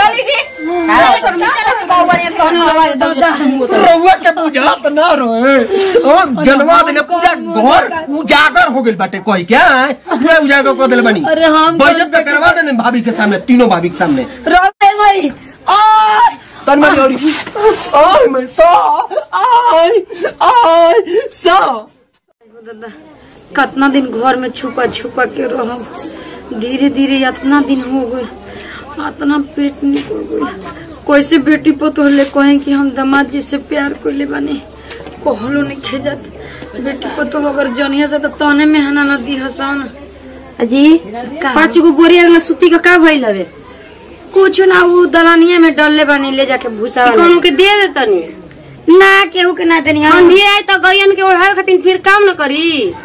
साली जी रउआ के बुझात ना रहे हम जनवा देले पूजा घर उजागर हो गेल बाटे कोई क्या है पूरा उजागर कर देले बनी अरे हम बजट पे करवा देने भाभी के सामने तीनों भाभी के सामने रोए मई ओए तन में और आय मैं सा आय आय सा दादा कितना दिन घर में छुपा छुपा के रहम धीरे धीरे इतना दिन हो गए इतना पेट निकल गई कैसे बेटी पतोह ले कहे कि हम दामाद जी से प्यार कोइले बानी कहलो नहीं खेजत बेटी पतोह अगर जनिया से तो तने में हना न दी हसन अजी पाँच गो बोरिया में सूती का का भइल हवे कुछ ना वो दलानिया में डलले बानी ले जाके भूसा वाला कोनो के दे दे तनी ना केहू के ना देनी हम ठंडी आई तो गयन के ओढ़ावे खातिर फिर काम न करी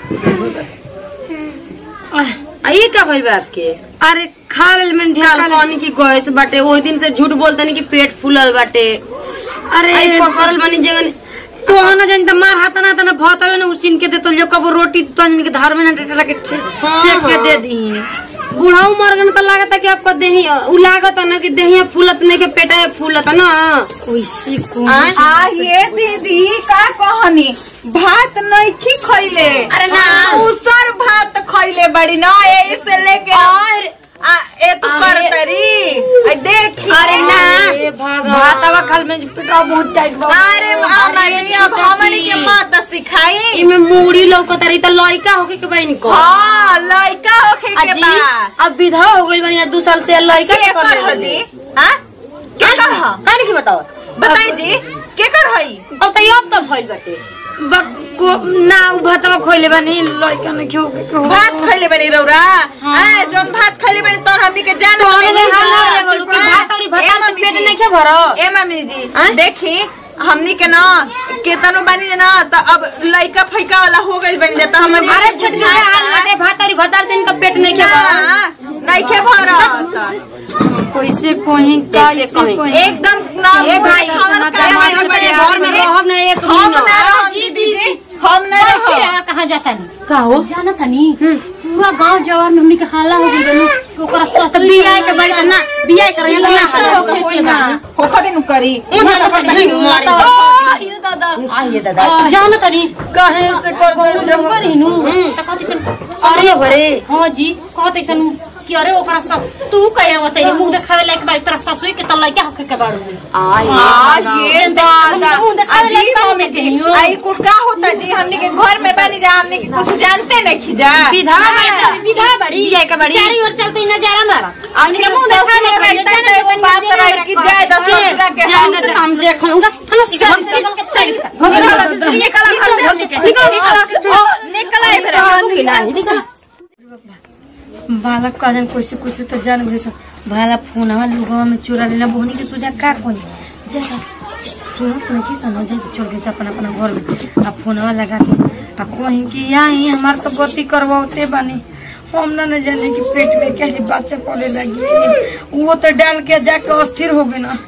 आ ई का भइल बा आपके अरे खा ले में ख्याल ढेका पानी की गैस बाटे ओही दिन से झूठ बोलतनी कि पेट फूलल बाटे अरे आई पसरल बनी जगन तो न जन त मार हाथ ना तना भात न उसिन के दे तो जो कबो रोटी तो के धार में ना टेटा के सेक के दे दी बुढ़ाऊ मरगन तो लागता कि आपका देही उ लागत ना कि देहिया फूलत नहीं के पेटा फूलत ना कैसे को आय? आ ये दीदी का कहनी भात नइखी खइले अरे ना। उसर भात खइले बड़ी ना ए से लेके आ ए तू कर अरे। तरी आ देखी अरे ना अरे भगवान। भातवा खाल में पेटा बहुत टाइट बा अरे हमारी अब हमनी के माता सिखाई इमे मूड़ी लौकत रही त लइका होके के बहन को हाँ लइका होखे के अजी बा अब विधवा हो गई बनी दू साल से लइका के के कर कर हजी हां के कर ह काहे की बताओ बताई जी के कर हई अब त अब त भइल बाटे बको ना उ भातवा खोइले बानी लइका ने खेओ के के हो भात खइले बनी रौरा हां जोन भात खइले बनी तोर हमनी के जान तो हमें के हाल ना बोलू कि भात और भात से पेट नहीं के भरो ए मम्मी जी देखी हमनी के ना केतनो बनी ना त अब लइका फैका वाला हो गइल बनी जाता हमनी अरे छोटकी के हाल बाटे भात और भात से इनका पेट नहीं के भरो नइखे भरत कैसे कोही कैसे कहीं। कोही एकदम ना ए भाई, खाना सुना खाए तो वाली हमारे बड़ी घर में आदमी। रहब ना एक हम दिन ना रहब दीदी जी हम ना रहब कहाँ जाता नहीं का हो जाना तनी पूरा गांव जवार में हमनी के हाला हो गई जनू ओकरा ससुर बियाह के बड़ी ना बियाह करे ना हाला हो होई ना होखा दिन करी आइए दादा आइए दादा जाना तनी कहे से कर कर जब पर हिनु त कति सन अरे भरे हां जी कहते सन कि अरे ओकरा सब तू कहे होते मुंह देखावे लायक बाई तोरा ससुर के त लइका होके के बाड़ू आई आ ये दादा मुंह देखावे अजी लायक मम्मी जी आई कुल का होता जी हमनी के घर में बनी जा हमनी के कुछ जानते नहीं खिजा विधा बड़ी विधा बड़ी बियाह के बड़ी चारी ओर चलते नजारा मारा हमनी के मुंह देखा नहीं रहता तो एगो बात रही कि जाए दस ससुरा के जाने तो हम देख उनका निकल निकल घर से हमनी के निकल निकल निकल आई फिर बालक का जन कैसे कैसे तो जान गए सब भाला फोन हवा लुगवा में चुरा लेला बोहनी के सुझा का कोई जा सुनो तुम की सुनो जा छोड़ के अपन अपना घर में आ फोनवा लगा के आ कहीं कि आई हमार तो गति करवाते बानी हम ना न जाने कि पेट में क्या बच्चा पड़े लगी वो तो डाल के जाके अस्थिर हो गए ना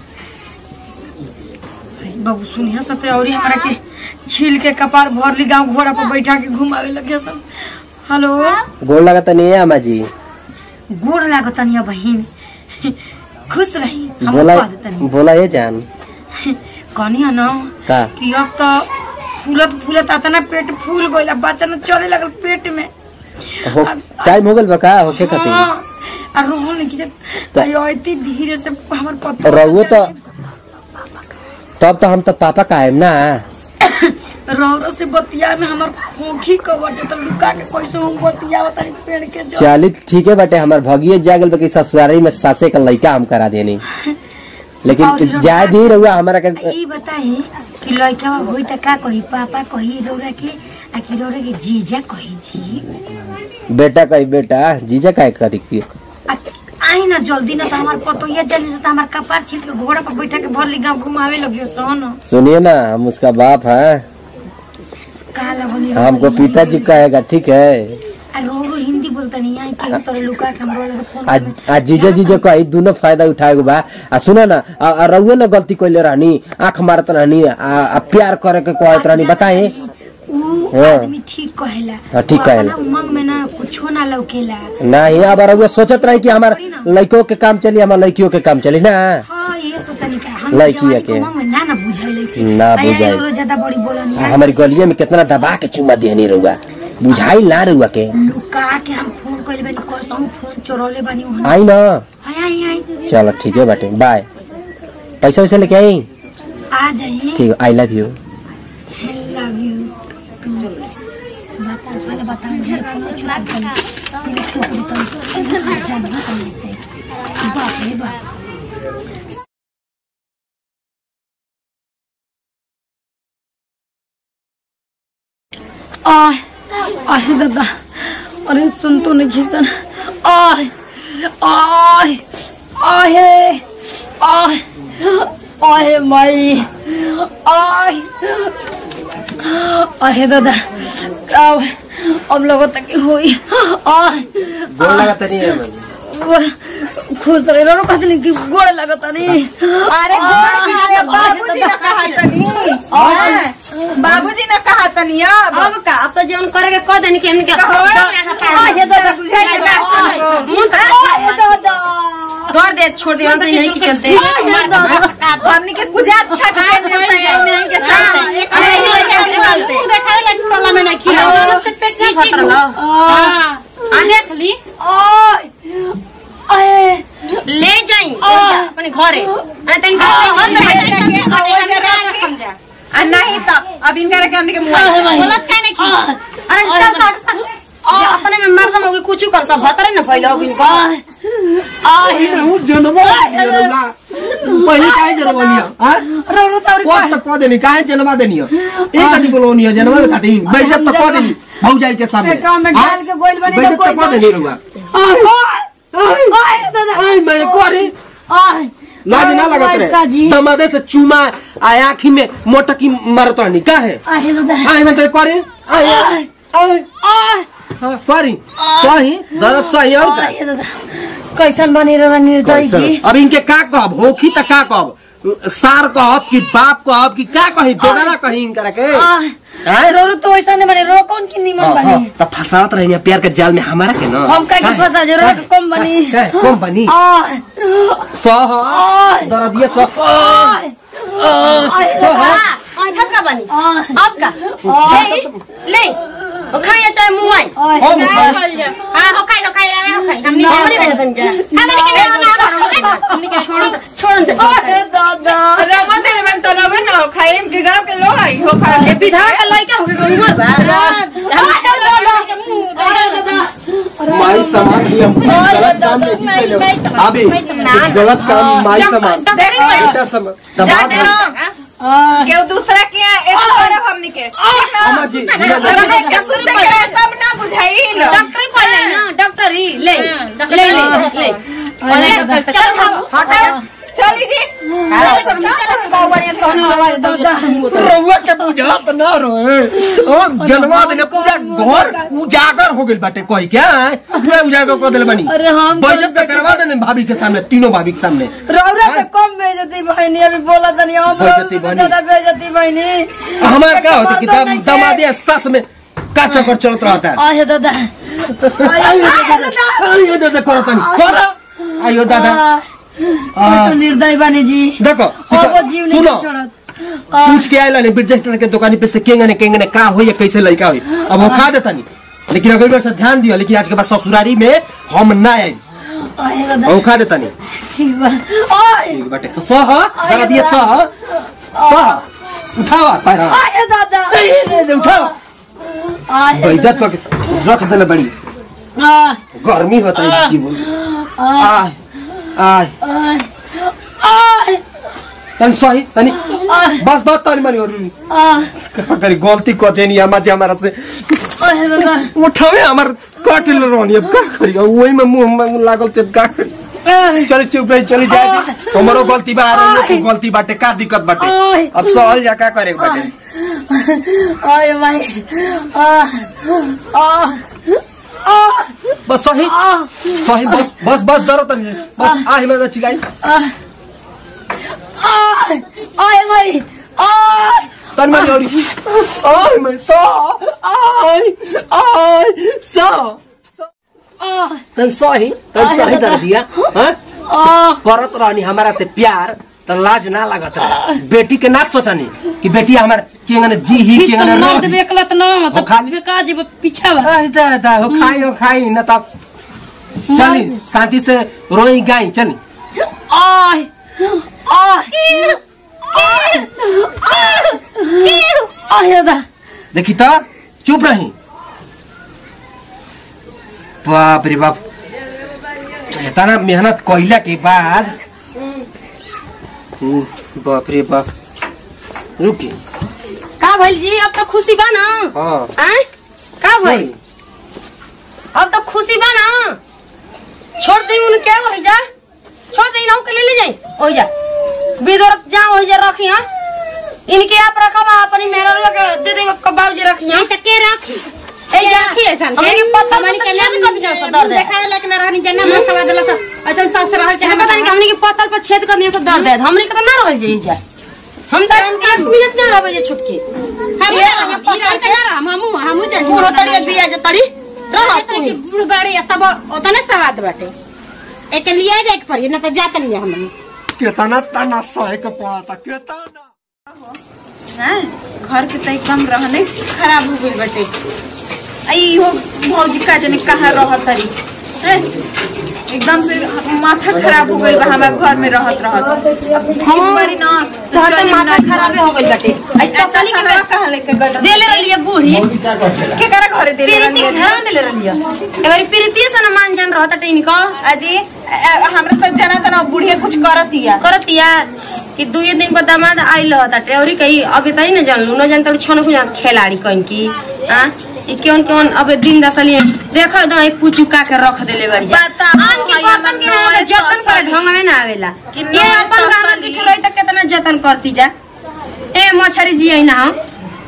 बाबू सुनिया सते और हमारा के छील के कपार भर ली गाँव घोड़ा पर बैठा के घुमावे लगे सब हेलो गोड़ लगता नहीं है अम्मा जी गोड़ लागत तनिया बहिन खुश रही हम बोला कह देतनी बोला ये जान कनिया न का कि अब तो फूलत फूलत अतना पेट फूल गइल अब बच्चा न चले लगल पेट में हो टाइम हो गल बका होके खातिर हाँ आ रोहन नहीं कि अति धीरे से हमर पत्ता रहुओ तो तब तो हम तो पापा का आएम ना रौरा से बतिया में हमर खोखी कवर जतन लुका के कैसे हम बतिया बताई पेड़ के जो चली ठीक है बटे हमार भगिए जागल बकी ससुरारी में सासे का लड़का हम करा देनी और लेकिन जाए दी रहुआ हमारा के ई बताई कि लड़का होई त का कही पापा कही रौरा के आ कि रौरा के जीजा कही जी बेटा कही बेटा जीजा का करी की आ- आई ना जल्दी ना तो हमार पतोहिया जल्दी से तो हमार कपार छीट के घोड़ा पर बैठा के भर ली गाँव घुमावे लगियो सोन सुनिए ना हम उसका बाप है काला बोली हमको पिताजी कहेगा ठीक है आ रो रो हिंदी बोलता नहीं आई के तोरे लुका के हमरो लगे फोन आज आज जीजा जीजा कही दोनों फायदा उठाएगो बा आ सुना ना आ- आ रहुए ना गलती कैले रहनी आंख मारत रहनी आ, आ प्यार करे के कहत रहनी बताए ऊ हाँ। आदमी ठीक कहेला हाँ, ठीक वो कहेला। अपना उमंग में ना कुछो ना लौकेला नहीं अब रउआ सोचत रही कि हमार लड़कों के काम चली हमार लड़कियों के काम चली ना हाँ ये सोचनी का हम लड़की जवानी है के के? उमंग में ना ना बुझाइले ना बुझाई। ज्यादा बड़ी बोलनी है हमारी गलिये में कितना दबा के चुमा देनी रउआ बुझाई ना रउआ के लुका के हम फोन कइले बानी कसम फोन चोरौले बानी वहां आई ना आई आई आई चलो ठीक है बाटे बाय पैसा वैसा लेके आई आ जाइए ठीक I love you I love you बता पहले बता मुझे कोनो चुरा कर बाप रे बाप आय आय दादा अरे सुन तो नहीं खिसन आय आय आय आय आय माई आय आय दादा अब अब लोगों तक हुई आय गोल लगा तनी गोड़ खुश रहे रो कहते कि गोड़ लगता नहीं अरे गोड़ खाए, बाबूजी ने कहा तनी हाँ, बाबूजी ने कहा तनी अब अब का अब तो जीवन करे के कह देनी कि हमने के आय दादा बुझाई के बात सुनो। मुंह आय दादा दौड़ दे छोड़ दे हमसे यहीं की चलते आय दादा हमनी के पूजा अच्छा के देवता है नहीं के चलते एक नहीं के चलते देखा लग टोला में नहीं खिला से पेट नहीं भर रहा हां आ देख ली आय आय ले जाई अपने घरे आ तन का हम ले जाके और जरा रखी। आ नहीं तो अब इनका रखे हमनी के मुंह गलत का नहीं की अरे चल चल ये अपने में मर्द होगी कुछ करता भतरे न फैलो इनका पहले काहे जनवा लिया हाँ? रो रो तारी कौन तक कह देनी काहे जनवा देनी हो एक आदमी बोलोनी है जनवा में खाती बेइज्जत तक कह देनी भौजाई के सामने एकरा में हाँ? डाल के गोइल बनी तो बेइज्जत कोई तक कह देनी रुआ आय दादा आई मैं करे आय लाज ना लगत रहे काजी दमादे से चूमा आय आँखी में मोटकी मारतनी का है आय दादा आई मैं तो करे आई आई आई आय हाँ, सॉरी सही दर्द सही और का आय दादा कैसन बनी रहा निर्दयी जी अब इनके का कहब होखी त का कहब सार कहब कि बाप कहब कि का कही दोबारा कही इनकरा के आय हैं? रो रो तो वैसा नहीं बने रो कौन की निमन हाँ, बनी हाँ, त फसावत रही प्यार के जाल में हमारा के ना हम का की फंसा जे रो के कम बनी कम बनी आय सह आय दर्दिया सह आय आय सह आ छतरा बनी आय अब का ले ले ओ खाया चाहे मुंह आई आय हम हां हो खाई हो खाई रे हो खाई हमनी हमनी दे बन जा हमनी के ना हमनी के छोड़ छोड़ दे आय दादा रवा दे मन तो रवे न हो खाए के गांव के लोग आई हो खा के विधा का लइका हो गए उमर बा माई समान भी हम गलत काम नहीं कैले अभी कुछ गलत काम माई समान बेटा समान दबाव है। केहू दूसरा के यहाँ एक तरफ हमनी के अम्मा जी धीरे धीरे- हमने के सुनते के रहे सब ना बुझाई लो डॉक्टर पढ़ ले ना डॉक्टर ही ले ले ले ले चल हटा चली जी सब ना गाँव बढ़िया कहने लगा रउआ के बुझात ना रहे हम जनवा देने पूरा घर उजागर हो गइल बाटे कोई क्या पूरा उजागर कर देले बनी अरे हम तो- बजट पे करवा देने भाभी के सामने तीनों भाभी के सामने रौरा पे कम बेइज्जती बहनी अभी बोला तनी हम बेइज्जती रौरा पे बहनी। ज्यादा बेइज्जती बहनी हमारा क्या होता कि मर्दों नहीं के। दमादे सास में का चक्कर चलत रहता है आय दादा आइयो दादा करो तनी करो आइयो दादा तो निर्दयी बनी जी देखो अब वो जीव नहीं सुनो छोड़त पूछ के आयला ने ब्रिजेस्टर के दुकानी पे से केंगे ने केंगे ने का होई कैसे लड़का होई अब वो खा देता नहीं लेकिन अगली बार से ध्यान दियो लेकिन आज के बाद ससुरारी में हम ना आए आय दादा वो खा देता नहीं ठीक बा आय ठीक बाटे सह दरा दिए सह सह उठावा पैरा आय दादा ए, ए, ए, उठाओ आय इज्जत को रख देले बड़ी आय गर्मी होता है जीवन आय आय आय आय तनी सही तनी आय बस बस तनी मनी और आय का करी गलती को देनी अम्मा जी हमारा से आय दादा उठावे हमार काटिल रहनी अब का करी अब वही में मुंह में लागल ते का करी आय चली चुप रही चली जाए दी हमारो गलती बा आ रही गलती बाटे का दिक्कत बाटे आय। अब सहल जा का करे के बाटे आय माई आय आय आय बस सही सही बस बस बस डरो तनी बस आ हिम्मत चिल्लाई आय आय आय माई आय तन मारी औरी आय मैं सा आय आय सा आह, तन सही तन सही कर दिया हां आह, करत रहनी हमारा से प्यार त लाज ना लागत रहे बेटी के ना सोचनी कि बेटी हमार केंगन जी ही फिर तो केंगन मर्द रह बेकलत न हो तो खाली। बेका जेब पीछा बा आय दा दा हो खाई हो खाई न तब चली शांति से रोई गाई चली आह, आह, आह, दादा देखी तो चुप रही बाप रे बाप इतना मेहनत कइला के बाद हम्म, बाप रे बाप रुकी का भइल जी अब तो खुशी बा ना हाँ आय का भइल अब तो खुशी बा ना छोड़ दी उनके हो जा छोड़ दी ना के ले ले जाई हो जा विदर जा हो जा रखी हां इनके आप रखबा अपनी मेहररुआ के दे दे कबाऊ जी रखी हां नहीं तो के राखी ए जा राखी ऐसन हमनी के पत्ता हमनी पत्ता के छेद कर दिया सब मुंह दर्द है देखावे लेकिन रहनी जना मन सवा देला सा ऐसन सास रहल चाहे पता नहीं हमनी के पत्तल पर छेद कर दिया सब दर्द है हमनी के तो ना रहल जाई जा हम तो एक मिनट ना रहबे जे छुटकी हम ये हम हम पत्थर के हम हम हम जानी बूढ़ो तड़ी बिया जे तड़ी रह रहत कि बूढ़ बाड़ी तब ओतने सवाद बाटे एक लिया जाए के पड़ी ना तो जात नहीं हमनी केतना तना सहे के पड़ता केतना हैं? घर के तई कम रहने खराब हो गई बटे आई हो भौजी का जने कहाँ रह तरी हैं? एकदम से माथा खराब हो गई बा हमारे घर में रहत रहत अब इस बारी ना तो तोहर तो चली माथा ना खराब हो गइल बाटे आई तसली के बा कहाँ लेके गल देले रहलिए बूढ़ी के करा घरे दे प्रीति घर देले रहलिए एबारी प्रीति से न मान जान रहता टीन को अजी अ- अ- हमरा तो जना तना बुढ़िया कुछ करतिया करतिया कि दुई दिन पर दामाद आइल रहता टेवरी कही अबे तई न जानलू न जानता छन को जात खिलाड़ी कहीं की हां ई केवन केवन अबे दिन दसली देख दो ई पूछू का के रख देले बाड़ी जा बता, आन के भैया, बर्तन के मन हमारे में जतन करे तसली। ढंग में ना आवेला कि ये नया अपन गाना तसली। की ठुरई तक कितना जतन करती जा ए मछरी जी आई ना हम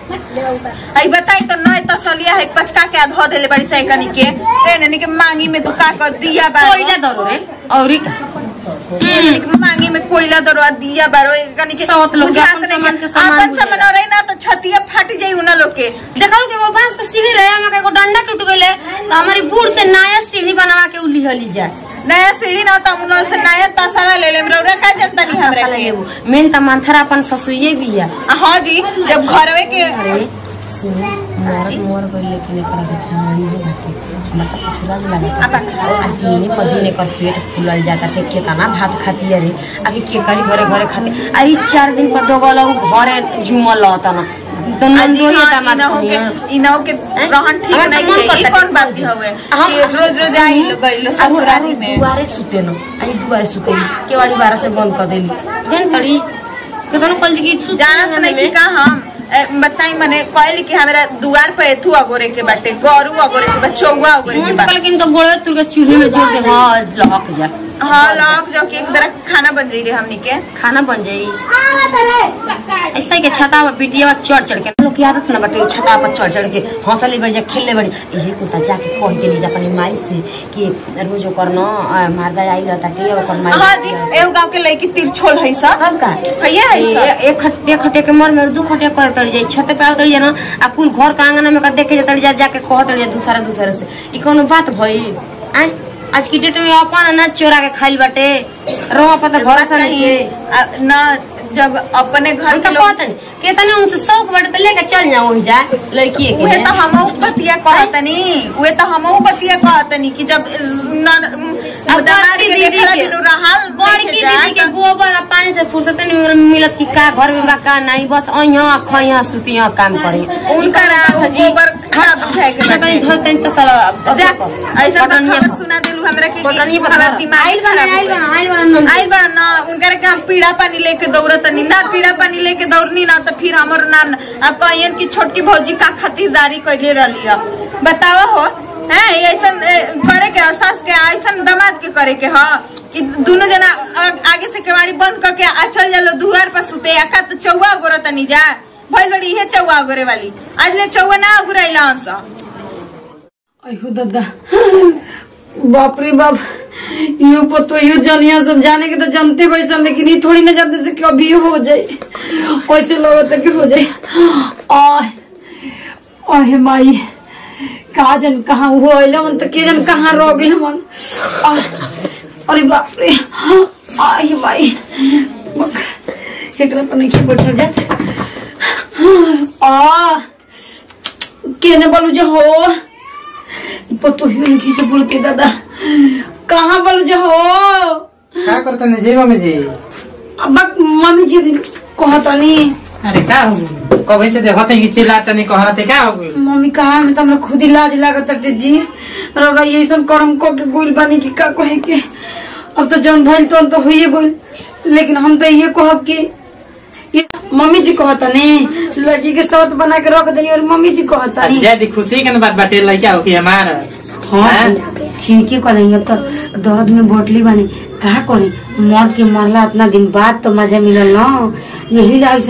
आई बताई तो नय तसलिया है पचका के धो देले बड़ी सही कनी के ए ननी के मांगी में दुका कर दिया बा कोइला दरो रे औरी का एक मांगी में कोयला दरवा दिया बारो कनी के सात लोग बुझात अपन नहीं सामान के के सामान अपन बुझेला। सामान रही ना तो छतिया फट जाई उना लोग के देखल के वो बांस के सीढ़ी रहे हमारे को डंडा टूट गइले तो हमारी बूढ़ से नया सीढ़ी बनवा के उली हली जा नया सीढ़ी ना तो उन से नया तसला ले ले हमरा का जनता नहीं हमरा के मेन त मानथरा अपन ससुइये भी है आ, हाँ जी जब घरवे के अरे सुनो मोर मोर गइल लेकिन एकरा के छानी हो बाटे हमरा त कुछ लाज लागत आ दिने पर दिने कर पेट फूलल जाता के केतना भात खाती अरे आगे के करी घरे घरे खाती आ ई चार दिन पर दोगल घरे झुमल रहता ना तो आ, नन जी दोही हाँ, दामाद इनहु के कनिया। इनहु के रहन ठीक हमार नहीं तो मन है ई करता कौन कि बात बुझी। हवे हम कि रोज रोज आई लो गई लो ससुरारी में दुआरे सुते न अरे दुआरे सुते केवाड़ी बारह से बंद कर देली जान तड़ी केतनो कल की सुते जानत नहीं कि का हम ए, बताई मने कहली कि हमरा दुआर पे एथु अगोरे के बाटे गरु अगोरे के बा चौवा अगोरे के मन बा कल किन तो गोड़े तुर के चूल्हे में जोड़ के हां लहक जा हाँ लॉक जाओ कि एक तरह खाना बन जाई रे हमनी के खाना बन जाई ऐसा ही के छता पर बिटिया चढ़ चढ़ के लोग की आदत ना बटे छता पर चढ़ चढ़ के हंसले बड़ी खेलले बड़ी यही कुत्ता जाके कह देली अपनी माई से कि रोज ओकर न मारदा आई रहता टे ओकर माई हाँ जी एगो गांव के लड़की तिरछोल है सब अब का भैया है सब ए- एक खट एक खटे के मर में दू खटे कह तड़ी जाई छत पे आवतड़ी जा ना आ कुल घर का आंगन में का देखे जतड़ी जा जाके कह तड़ी जा दूसरा दूसरे से ई कोनो बात भई आय आज की डेट में अपन अनाज चोरा के खाइल बाटे रोआ पता भरोसा नहीं नहीं है आ, न जब अपने घर हम के तो लोग कहतनी केतने उनसे शौक बाटे तो लेके चल जाओ वही जा लड़की के उहे तो हमहू बतिया कहतनी उहे तो हमहू बतिया कहतनी कि जब न अब दमाद बड़की के दीदी देखला के- बिनु रहल बड़की देखे दीदी जाए के गोबर आ पानी से फुर्सत नहीं मिलत कि का घर में बा का नहीं बस अइहा खइहा सुतिहा काम करे उनका राव गोबर खराब बुझाए के बाटे। कहीं धर कहीं तो साला जा ऐसा तो खबर सुना देलू हमरा के कि पटनी पर हमार दिमाग आइल बना खराब हो आइल गइल। बना आइल बना आइल बा ना उनकर के हम पीड़ा पानी लेके दौड़तनी ना पीड़ा पानी लेके दौड़नी ना तो फिर हमर ना अब कहियन की छोटकी भौजी का खातिरदारी कैले रहली ह बतावा हो है ऐसन ए, करे के ह, सास के ऐसन दामाद के करे के ह कि दोनों जना आ- आगे से केवाड़ी बंद करके आ चल जालो दुआर पर सुते आ का तो चौवा गोरा तनी जा भइल बड़ी इहे चौवा गोरे वाली आज ले चौवा ना गुराइला हंस अहो दादा बाप रे बाप यो पतो यो जनिया सब जाने के तो जानते वैसा लेकिन ये थोड़ी ना जानते से कि अभी हो जाए कैसे लगता कि हो जाए आह आह माई का जन कहाँ हुआ अइला मन तो के जन कहाँ रह गइल मन आह, अरे बाप रे आह माई बक, एकरा पर नहीं बैठल जात आ केने बोलू जो हो पतो ही नहीं से बोल के दादा कहाँ बोलू जो हो का करता नहीं जी मम्मी जी अब मम्मी जी भी कहता नहीं अरे का हो गइल? कभी से देखते हैं कि चिल्लाते नहीं कहते का हो गइल मम्मी कहा में तो हमरा खुद ही लाज लागत टे जी रौरा ये सब करम को के गोइल बानी की का कहे के अब तो जौन भइल तो तो होइए गोइल लेकिन हम तो ये कहब कि ये मम्मी जी कहता नहीं लड़की के सौत बना के रख देनी और मम्मी जी कहता नहीं ज्यादा खुशी के न बात बाटे लड़का हो कि हमारा हाँ ठीक है करेंगे अब तो दर्द में बोटली बनी कहा करी मर के मरला इतना दिन बाद तो मजा मिलल ना यही ऐसा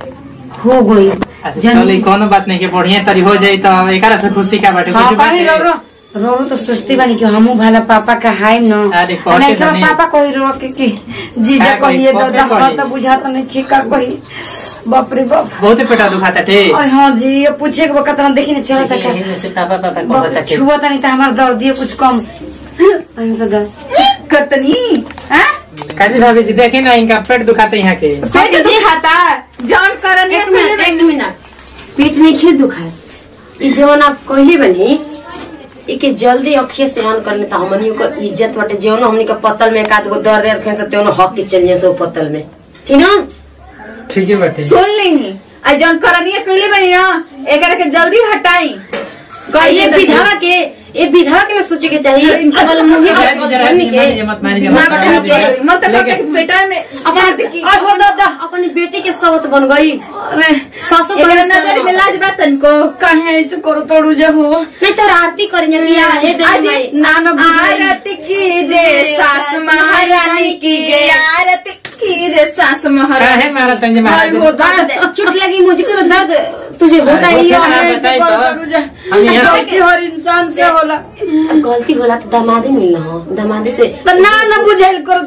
हो गई अच्छा चलो कोनो बात नहीं के बढ़िया तरी हो जाई तो अब एकरा से खुशी का बाटे हाँ कुछ बात पानी रो रो रो रो तो सोचती बानी कि हमू भाला पापा का हाय न अरे कहते नहीं तो नहीं। पापा कोई रो के कि जीजा का कही, कहिए पापे दादा कही। हर तो बुझाता नहीं कि का कही बाप रे बाप बहुत पेटा दुखाता टे और हाँ जी ये पूछे के वक्त हम देखी ना चलो तक लेकिन से पापा पापा कहता टे छुआ नहीं तो हमारा दर्द ये कुछ कम अहीं तो दर्द कतनी हाँ? काजी भाभी जी देखी ना इनका पेट दुखाते यहाँ के पेट दुखाता जौन करनी एक मिनट एक मिनट पेट में खेत दुखाए ई जवन आप कहली बनी इके जल्दी अखिए से ऑन कर लेता हमनी को इज्जत बाटे जवन हमनी के पतल में एकाध गो दर्द रखे से त्यों हक के चल जाए सब पतल में ठीक ना ठीक है बाटे सुन ली आ जौन करनी कैले बनी ना एकरा के जल्दी हटाई ये विधवा के ये विधवा के ना सोचे के चाहिए अगल मुही जरा- बात जरा- करनी के जरा- मत मारिए, ना मत बता मारिए। के मत करते लेकिन- पेटा में अपन की अहो दादा अपनी बेटी के सवत बन गई अरे सासू एकरा करे नजर में लाज बा तनको कहे ऐसे करो तोड़ू जो हो नहीं तो आरती करेंगे दिया हे आज देवी माई ना ना बुझाई। आरती कीजे सास महारानी कीजे आरती कीजे सास का महारानी है मारा तंजे भाई महाराज वो दर्द चोट लगी मुझे को दर्द तुझे होता अरे ही होता है है। ऐसे बताई करो तो। तोड़ू जा। हम यहाँ- गलती हर इंसान से होला गलती होला तो दामादी मिलना हो दामादी से तो ना ना बुझाइल करो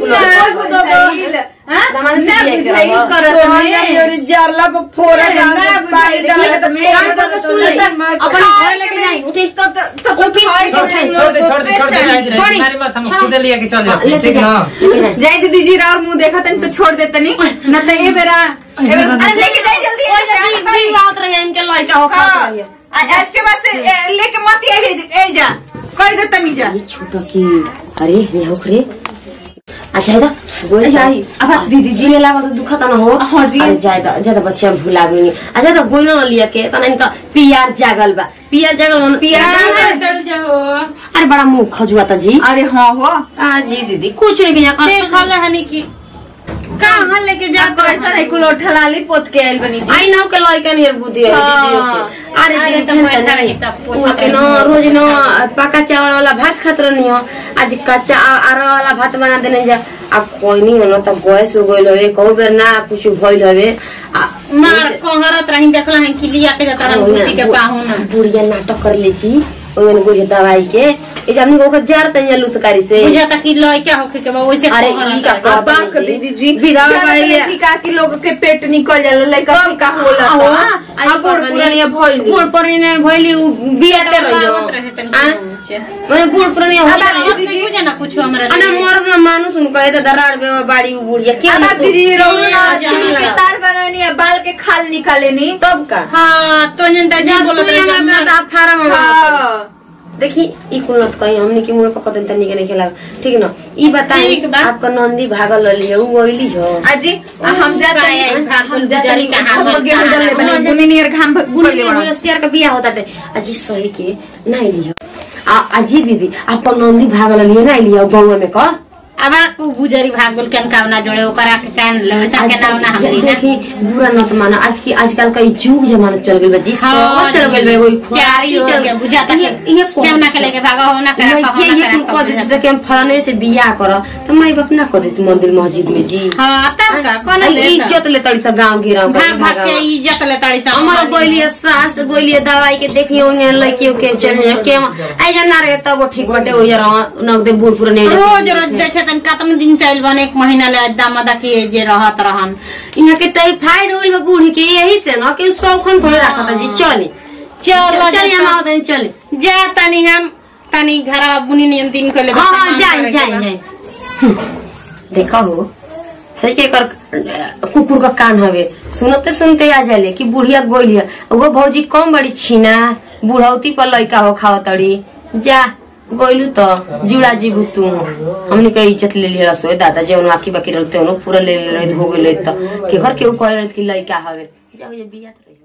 दामादी से ना बिया बुझाई करावा। करत में मेरी जाला पर फोड़ा ना डाल बुझाई करत में कान पकड़ सुन ले अपन घर लेके जाई उठी तो तो तो उठी, खाए उठी, के छोड़ दे छोड़ दे छोड़ दे छोड़ी। हमारी बात हम छोड़। खुद लिया के चल हाँ, जाते लेके ठीक ना जा, लेके जा। जय दीदी जी राव मुंह देखा तनी तो छोड़ देते नहीं न तो ये बेरा ये बेरा- अरे लेके जाए जल्दी ओए, ऐसे जल्दी, आ करी। भी आवत रहे इनके लड़का हो हाँ, खात रहिए आ- आज के बाद से ए, लेके मत ये ए जा कर दे तनी जा ये छोटा की अरे यहाँ रे अच्छा इधर बोल आई, आई, अब आप दीदी जी। जी लागल तो दुखा ना हो हाँ जी। अरे ज्यादा ज्यादा बच्चा भुला गई अच्छा तो गोल ना लिया के तना इनका पियार जागल बा पियार जागल मन पियार? अरे बड़ा मुंह खजुआ था जी अरे हाँ हो हाँ जी दीदी कुछ नहीं किया देखल हनी की कहाँ लेके जा जा ऐसा नहीं कुल ठलाली पोत के आयल बनी जी आई ना के लड़का नियर बुद्धि है हाँ। दीदी के। अरे अरे दीदी तो जानता पैसा नहीं रही तब पूछा वहाँ पे ना रोज ना पका चावल वाला भात खात रहनी हो आज कच्चा आ- आरा वाला भात बना देने जा अब कोई नहीं हो ना तब गैस हो गइल हवे कहू बेर ना कुछ भइल हवे आ- मार कहरत रही देखला है कि लिया के जाता रहा गुची के पाहुन बुढ़िया नाटक कर ले छी ओने गुड़िया दवाई के ए हमनी को जार तनिया लुतकारी से बुझा था कि लड़का होखे के बा वैसे अरे कहरत ई का रही। का अब बाक दीदी जी विधवा जानत बाड़ी नहीं है। कि का कि लोग के पेट निकल जाला लइका का होला आहो, हाँ? आई अब बूढ़ पता नहीं। पुरानिया भइल बूढ़ पुरानिया भइली उ बियाते रहियो आवत रहे तनी आ? नीचे। माने बूढ़ पुरानिया हो अब गया आप आवत नहीं बुझा ना कुछ हमरा अना लिए। मोर न मानुस उनको ए दराड़ बे बाड़ी उ बुढ़िया के अब दीदी रोज ना जा, चुल के जा। तार बनानी है बाल के खाल निकालेनी तब का हाँ तो जनता जी बोलत रही सुइया कि में हमरा- दा फारम हाँ देखी ई कुल नत कहीं हमनी के मुंह पकड़ देन तनी के नहीं खेला ठीक न ई बताई ठीक बा। आपका नंदी भागल रही है उ गइली हो अजी हम जाते काय है, हैं भागल हम जाते गुजरी हैं कहाँ हम गइल, गेहूं कहाँ डालने बने गइल। गुनी नियर घाम गुनी पहले बड़ा होलसियार का बिया होता थे अजी सही के नहीं लियो आ अजी दीदी आपका नंदी भागल रही है नहीं लियो गाँव में का अब तू गुजरी भाग गेल केन कावना जोड़े ओकरा के कान ले वैसा के नाम ना हमली ना देखी बुरा न तो मानो आज की आजकल का ई युग जमाना चल गइल बा जी हाँ, सब चल गइल बा कोई चारी हो गया, बुझाता कि केवना के लेके भागा हो ना करा ये कहो ये ना ये करा कुल कह देते से कि हम फलाने से बियाह कर तो माई बाप ना कर देती मंदिर मस्जिद में जी हां तब का कोन आई दे इज्जत ले तड़ी सा गांव गिराव भाग भाग के इज्जत ले तड़ी सा हमारा गोलिया सास गोलिया दवाई के देखी होंगे लड़की के चल के आई जाना रे तब वो ठीक बटे हो जरा नगदे बूढ़ पुर नहीं रोज रोज देखे तन कतन दिन चल बने एक महीना ले दामदा के जे रहत रहन यहाँ के टाइफाइड होइल बा बूढ़ी के यही से ना कि सौखन थोड़े रखा था जी चले चलो चल हम आओ तनी चले जा तनी हम तनी घर बुनी नियन दिन को ले हाँ हाँ जाए जाए जाए देखा हो सच के कर कुकुर का कान हवे सुनते सुनते आ जाले कि बुढ़िया गोलिया वो भौजी कम बड़ी छीना बुढ़ौती पर लइका हो खाओ तड़ी जा गोइलू तो जुड़ा जीबू तू हमने के इज्जत ले लिया रसोई दादा जवन बाकी बाकी रहते पूरा ले ले रहे हो गए तो के घर के ऊपर कि लइका हवे जा हो जा बिया तो रही